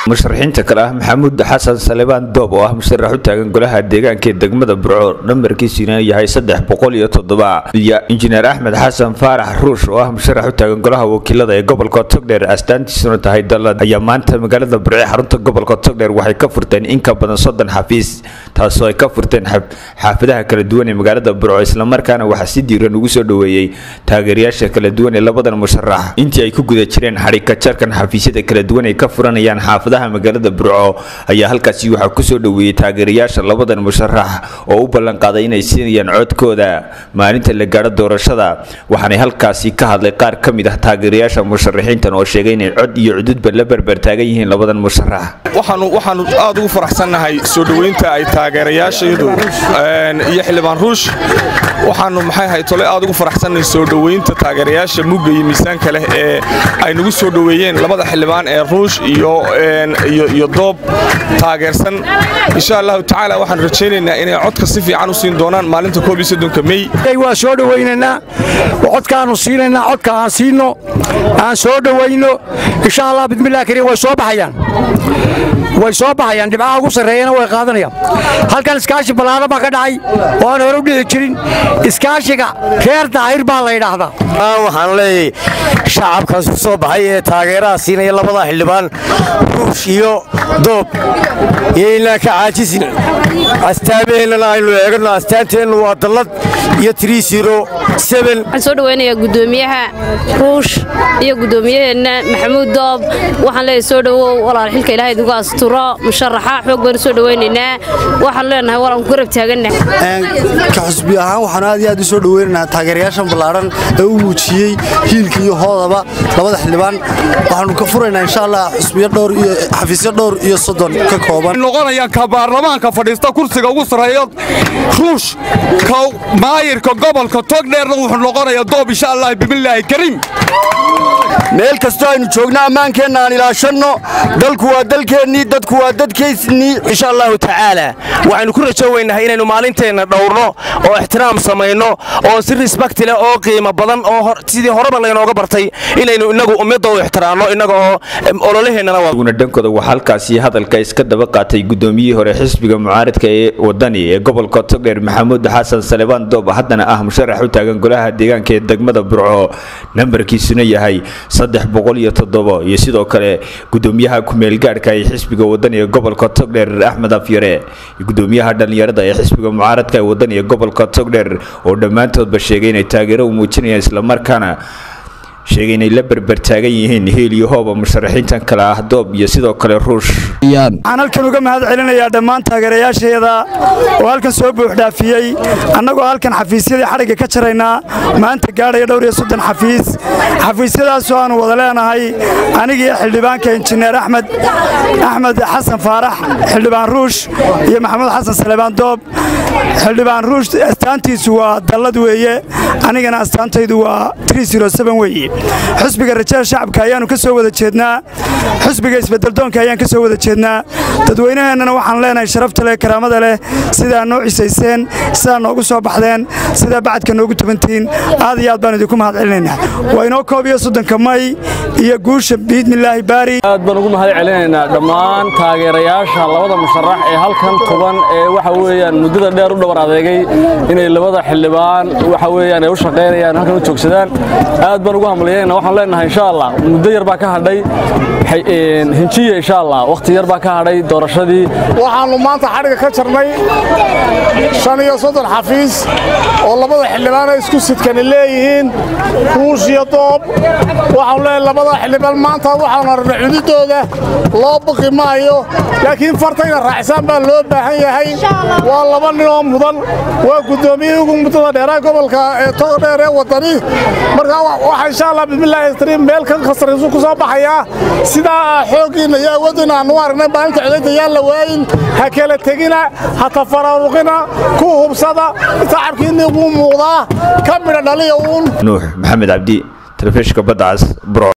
musharaxiinta kale ah maxamuud xasan salebaan doob oo ah musharax u taagan golaha deegaanka ee degmada burco nambarkiisuna yahay saddex boqol iyo toddoba iyo injineer axmed xasan faarax ruush oo ah musharax u taagan golaha wakiilada ee gobolka togdheer astaantiisuna tahay dalad ayaa maanta magaalada burce xarunta gobolka togdheer waxay ka furteen in ka badan soddon xafiis taasoo ay ka furteen xaafadaha kala duwan ee magaalada burco islamarkaana waxaa si diiran ugu soo dhoweeyey taageerayaasha kala duwan ee labadan musharax intii ay ku guda jireen xadhigka jarkan xafiisyada kala duwan ay ka furanayaan xaafadaha magaalada burco ayaa halkaasi waxaa kusoo dhoweeyey taageerayaasha labadan musharax oo u ballanqaaday inay siinayaan codkooda maalinta la gaadho doorashada waxaanay halkaasi ka hadlay qaar ka mid ah taageerayaasha musharaxiintan oo sheegay inay cod iyo cududba la berbertaagan yihiin labadan musharax waxaanu aad ugu faraxsannahay soo dhoweynta ay taageerayaashaydu iyo xildhibaan ruush waxaanu maxay ahay tole aad ugu faraxsannahay soo dhoweynta taageerayaasha mugga iyo miisaanka leh ee ay nagu soo dhoweeyeen labada xildhibaan ee ruush iyo iyo doob taageersan insha allahu tacaala waxaan rajaynaynaa inay codka si fiican u siin doonaan maalinta koob iyo soddonka mey waa soo dhowaynaynaa codkaannu siinaynaa codka aan siinno aan soo dhowayno insha allah bismillahi kariim way soo baxayaan way soo baxayaan dhibcaha ugu sarreeyana way qaadanayaan halkan iskaashi ballaadhan baa ka dhacay oo aan hore u dhici jirin iskaashiga reer daahir baa la yidhaahdaa waxaan leeyahay shacabkaas ku soo baxay ee taageeraha siinaya labada xildhibaan ruush iyo doob iyo inaan ka caajisin astaamaheennana aynu eegano astaanteennu waa dallad iyo waxaan soo dhowaynayaa guddoomiyaha ruush iyo guddoomiyaheenna maxamuud doob waxaan leeyahay soo dhowow walaal xilka ilaahay idigu asturo musharaxa xoog baynu soo dhowaynaynaa waxaanu leenahay walaan ku garab taaganna ka xusbi ahaan waxaanu aad iyo aad u soo dhowaynaynaa taageerayaashan ballaadhan ee u muujiyey hiilka iyo hoodaba labada xildhibaan waxaanu ka furaynaa insha allah xusbiyo dhowr iyo xafiisyo dhowr iyo soddon ka kooban noqonayaan ka baarlamaanka fadhiista kursiga ugu sarreeya ruush ka maayirka gobolka togdheerna wuxuu noqonayaa doob insha allah bimillaahi kariim meel kastoo aynu joogno ammaankeenna aan ilaashanno dalku waa dalkeennii dadku waa dadkaysnii insha allahu tacaala waxaynu ku rajo weynahay inaynu maalinteenna dhowrno oo ixtiraam samayno oo si risbakti leh oo qiimo badan oo sidii horeba laynooga bartay inaynu innagu ummadda u ixtiraamno innaga oo ololaheennana dhankooda waxaa halkaasi hadalka iska daba qaatay guddoomiyihii hore xisbiga mucaaridka ee wadani ee gobolka togdheer maxamuud xasan salebaan doob haddana ah musharax u taagan golaha deegaanka ee degmada burco nambarkiisuna yahay saddex boqol iyo toddobo iyo sidoo kale gudoomiyaha ku-meelgaadhka ee xisbiga wadani ee gobolka togdheer axmed afyare iyo gudoomiyaha dhallinyarada ee xisbiga mucaaradka ee wadani ee gobolka togdheer oo dhammaantoodba sheegay inay taageero u muujinayaan islamarkaana sheegay inay la berbertaagan yihiin hiil iyo hooba musharaxiintan kale ah doob iyo sidoo kale ruush waxaan halkan uga mahad celinayaa dhammaan taageerayaasheeda oo halkan soo buuxdhaafiyey annagoo halkan xafiisyadii xadhigga ka jaraynaa maanta gaadhaya dhowr iyo soddon xafiis xafiisyadaasoo aanu wada leenahay anigiiyo xildhibaanka injineer axmed axmed xasan faarax xildhibaan ruush iyo maxamuud xasan salebaan doob xildhibaan ruush astaantiisu waa dallad weeye anigana astaantaydu waa weeye xusbiga rajada shacabka ayaannu ka soo wada jeednaa xusbiga isbeddeldoonka ayaan ka soo wada jeednaa dadweynaheennana waxaan leenahay sharafta leh karaamada leh sidaa noo cisayseen sidaa noogu soo baxdeen sidaa bacadka noogu tubantiin aad iyo aad baan idinku mahad celinaynaa waa inoo koob iyo soddonka may iyo guusha biidnilaahi baari aad baan ugu mahad celinaynaa dhammaan taageerayaasha labada musharax ee halkan tuban ee waxa weeyaan muddada dheer u dhawar adeegay inay labada xildhibaan waxa weeyaan ay u shaqaynayaan halkan u joogsadaan aad baan ugu hamliyayna waxaan leenahay insha allah muddo yar baa ka hadhay hinjiya insha allah wakhti yar baa ka hadhay doorashadii waxaannu maanta xadhiga ka jarnay shan iyo soddon xafiis oo labada xildhibaana isku sidkani leeyihiin ruush iyo doob waxaanu leeyahay labada xildhibaan maanta waxaanu arnay cududooda loo baqi maayo laakiin fartayna raacsaan baa loo baahan yahay waa laba nin oo mudan waa guddoomiyihii ugu muddada dheeraa gobolka ee togdheer ee waddani markaa waxaa insha allah bismillaahi kariim meel kan khasariisu ku soo baxayaa sidaa xooggiinna iyo awooddiinna aanu aragnay maalinta codayda yaan la waayin ha kala tegina ha tafaraaruqina ku hubsada tacabkiinni wuu muuqdaa ka midha dhaliya uun nuux maxamed cabdi telefishinka badda cas bro